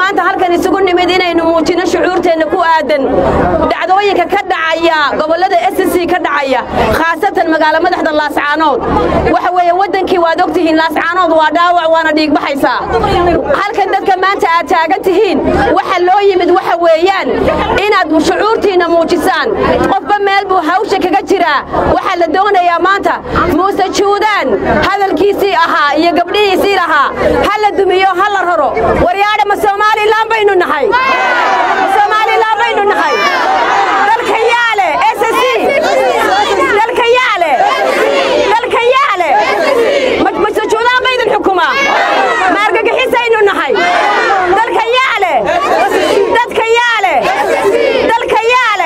maanta halkan isugu nimid inaynu muujino shucuurteenna ku aadan dhacdooyinka ka dhacaya gobollada s c ka dhacaya khaasatan magaalo madaxda laascaanood waxa weeye waddankii waad og tihiin laascaanood waa dhaawac waana dhiigbaxaysaa halkan dadka maanta aad taagan tihiin waxa loo yimid waxa weeyaan inaad shucuurtiinna muujisaan qofba meel buu hawsha kaga jiraa waxaa la doonayaa maanta muuse juudaan hadalkiisii ahaa iyo gabdhihiisii lahaa ha la dumiyo ha la raro waryaadha ma somalilan baynu nahay ma somalilan baynu nahay dalka yaale ssc dalka yaale dalka yaale mase juudaan baydin xukumaa ma argagixisaynu nahay dalka yaale dadka yaale dalka yaale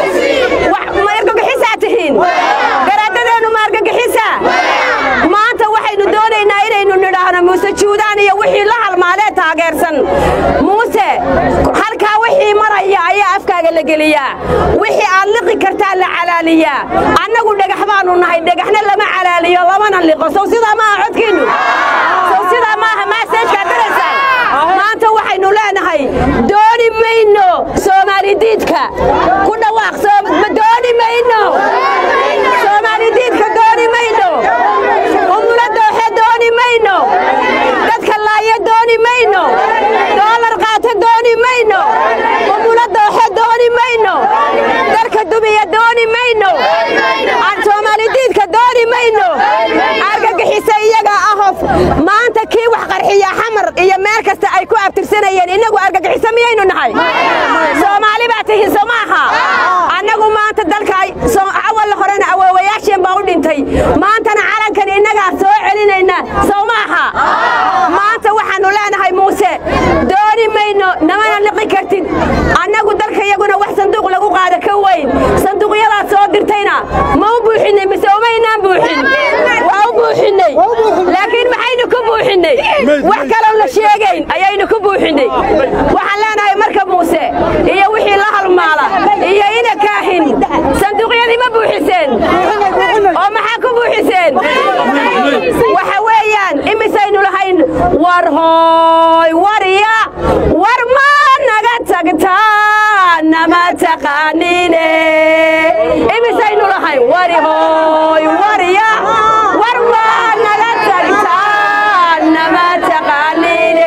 ma argagixisaa tihiin garaadadeennu ma argagixisa maanta waxaynu doonaynaa inaynu nidhaahno muuse juudaan iyo wixii la halmaadee taageersan muuse halkaa wixii maraya ayaa afkaaga la geliyaa wixii aad liqi kartaa la calaaliyaa annagu dhagax baannu nahay dhagaxna lama calaaliyo lamana liqo sow sidaa maaha codkiinnu sow sidaa maaha maaseejkaa daraysaan maanta waxaynu leenahay dooni mayno soomaali diidka ku dhawaaq dooni mayno soomaali diidka dooni mayno umula dooxe dooni mayno dadka laaya dooni mayno doolar qaata dooni mayno umula dooxe dooni mayno darka dumiya dooni mayno soomaali diidka dooni mayno argagixisa iyagaa ahof maanta kii wax qarxiya xamar iyo meel kasta ay ku abtirsanayeen innagu argagixisa miyaynu nahay soomaali baa tihiin soo maaha annagu maanta dalka awalla horena awoowayaasheen baa u dhintay maantana calankan innagaa soo celinayna sow maaha maanta waxaannu leenahay muuse dooni mayno namana liqi kartid annagu dalka iyaguna wax sanduuq lagu qaada ka weyn sanduuqyadaad soo dirtayna ma u buuxinnay mise umaynaan buuxin waa u buuxinnay laakiin maxaynu ku buuxinnay wax kaloo la sheegayn ayaynu ku buuxinnay waxaan leenahay marka muuse iyo wixii la halmaala iyo ina kaahin sanduuqyadii ma buuxiseen oo maxaa ku buuxiseen waxa weeyaan imisaynu lahayn war hooy warya war ma naga tagtaa nama taqaaniine imisaynu lahayn wari hooy warya war ma naga tagtaa nama taqaaniine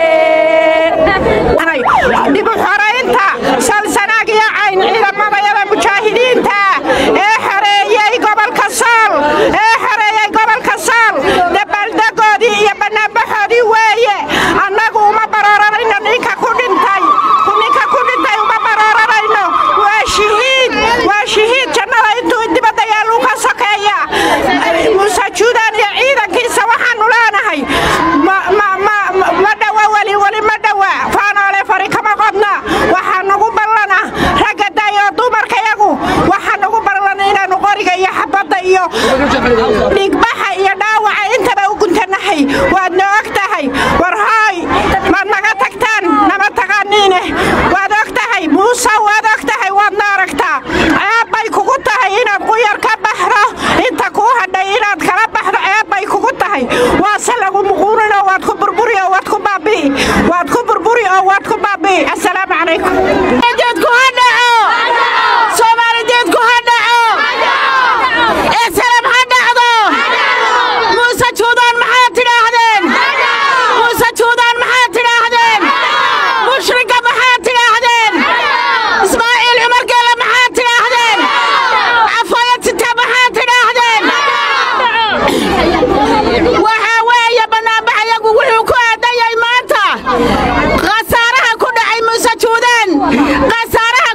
dib u xoraynta salsanaag iyo cayn ciidamadayada mujaahidiinta ee xoreeyey gobolka sool ee xoreeyey gobolka sool dabaaldegoodii iyo banaanbaxoodii weeye annagu uma barooranayno ninka ku dhintay ninka ku dhintay uma barooranayno waa shahiid waa shahiid jannada intuu dibadda yaaluu ka sokeeya muuse juudaan iyo ciidankiisa waxaanu leenahay ma dhawa weli weli ma dhawa faanoole fari kama qodna waxaa nagu ballana ragga daayoo dumarkayagu waxaa nagu ballana inaannu qoriga iyo xabadda iyo dhigbaxa iyo dhaawaca intaba u guntanahay waadna og tahay war hooy maad naga tagtaan nama taqaaniine waad og tahay muuse waad og tahay waadna aragtaa ceeb bay kugu tahay inaad quyar ka baxdo inta kuu hadhay inaad kala baxdo ceeb bay kugu tahay waase lagu muquunin oo waad ku burburi oo waad ku baabi'i waad ku burburi oo waad ku baabi'i assalaamu calaykum jeedku ha dhaco soomaalijeedku ha dhaco esalam ha dhacdo muuse juudaan maxaad tidhaahdeen muuse juudaan maxaad tidhaahdeen mushriga maxaad tidhaahdeen ismaaciil cumar geele maxaad tidhaahdeen cafayatita maxaad tidhaahdeen waxaa weeye bannaanbaxayagu wuxuu ku aadan yahay maanta khasaaraha ku dhacay muuse juudaan khasaaraha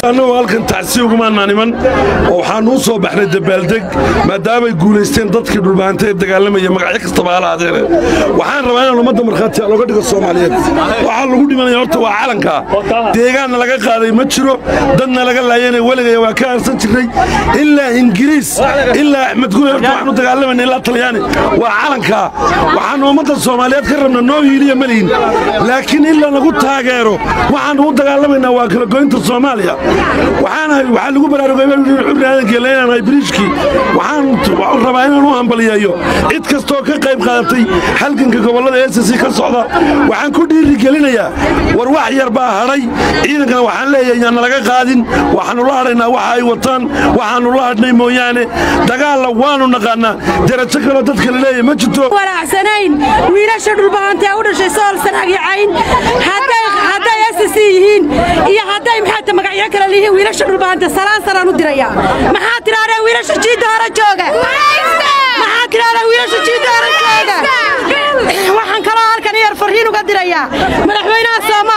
annagoo halkan tacsi ugumaanaa niman oo waxaannu u soo baxnay dabaaldeg maadaamay guulaysteen dadkii dhulbaanta ee dagaalamaya magacyo kastaba hala adeene waxaan rabaa inaan ummadda markhaatiya looga dhigo soomaaliyeed waxaa lagu dhimanaya horta waa calankaa deegaanna laga qaaday ma jiro dadna laga laayana weligaya waa ka aarsan jirnay ilaa ingiriis ilaa axmed gule horta waxaanu dagaalamayna ilaa talyaani waa calankaa waxaannu ummadda soomaaliyeed ka rabna noo hiiliya malihin laakiin in lanagu taageero waxaannu u dagaalamaynaa waa kala goynta soomaaliya waxaanahay waxaa lagu baraarugay xubri aadankeela inaanahay biriishkii waxaan rabaa inaan u hambaliyeeyo cid kastoo ka qayb qaadatay halganka gobollada s c ka socda waxaan ku dhiiri gelinayaa war wax yar baa hadhay ciidankana waxaan leeyahay yaana laga qaadin waxaannu la hadhaynaa waxa ay wataan waxaannu la hadhnay mooyaane dagaalla waannu naqaannaa derajo kaloo dadka la leeyahay ma jirto wanacsanayn wiilasha dhulbahantee u dhashay sool sanaag iyo cayn hadday ss yihiin iyo hadday maxaata magacyo kale lihiin wiilasha dhulbahante salaan sanaan u diraya maxaa tidhahdeen wiilasha jiidda hore jooga maxaa tidhahdeen wiilasha jiidda hore jooga waxaan kaloo halkan yar farriin uga dirayaa madaxweynaha soomaaliya